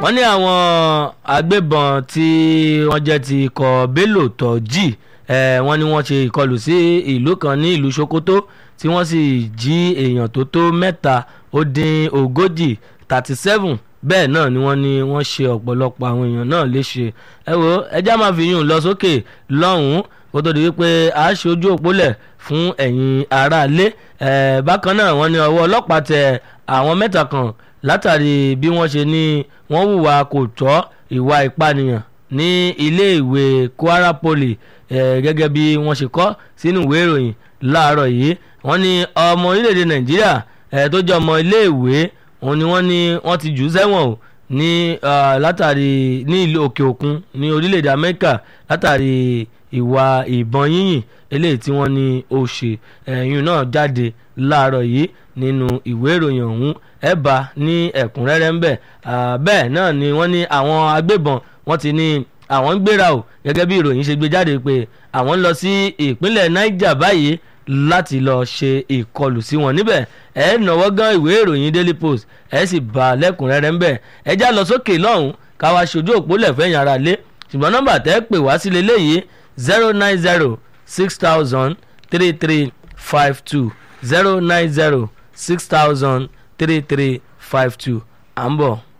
wọ́n ní àwọn agbébọn tí wọ́n jẹ́ ti ikọ̀ bello tọ́jì wọ́n ní wọ́n ṣe ìkọlù sí ìlú kan ní ìlú sokoto tí wọ́n sì jí èèyàn tó tó mẹ́ta ó dín ogójì thirty seven bẹ́ẹ̀ náà ni wọ́n ní wọ́n ṣe ọ̀pọ̀lọpọ̀ àwọn èèyàn náà léṣe ẹ wo ẹjá máa fi yún lọ sókè lọ́hùn-ún kó tó di wípé a ṣe ojú òpólẹ̀ fún ẹ̀yin aráalé bákan náà wọ́n ní ọwọ́ ọlọ́pàá tẹ àwọn mẹ́ta kan látàrí bí wọ́n ṣe ní wọ́n hùwà kò tọ́ ìwà ìpànìyàn ní iléèwé kwara poly gẹ́gẹ́ bí wọ́n ṣe kọ́ sínú ìwé ìròyìn láàárọ̀ yìí wọ́n ní ọmọ orílẹ̀-èdè nàìjíríà tó jẹ́ ọmọ iléèwé òun ni wọ́n ní wọ́n ti jù ú sẹ́wọ̀n o ní látàrí ní ìlú òkè òkun ní orílẹ̀-èdè amẹ́ríkà látàrí ìwà ìbọn yíyìn eléyìí tí wọ́n ní ó ṣe ẹ̀yìn náà jáde láàárọ̀ yìí nínú ìwé ìròyìn ọ̀hún ẹ̀ bá ní ẹ̀kúnrẹ́rẹ́ ń bẹ̀ bẹ́ẹ̀ náà ni wọ́n ní àwọn agbébọn wọ́n ti ní àwọn ń gbéra o gẹ́gẹ́ bí ìròyìn ṣe gbé jáde pé àwọn ń lọ sí ìpínlẹ̀ niger báyìí láti lọ ṣe ìkọlù sí wọn níbẹ̀ ẹ náwó gan ìwé ìròyìn daily post ẹ sì bá lẹ́kùnrẹ́rẹ́ ń bẹ̀ ẹ já lọ sókè lọ́hùn káwa ṣojú òpó lẹ̀fẹ̀yìn ara lé ṣùgbọ́n nọ́mbà tẹ́ pè wá sí leléyìí zero nine zero six thousand three three five two zero nine zero six thousand three three five two à ń bọ̀.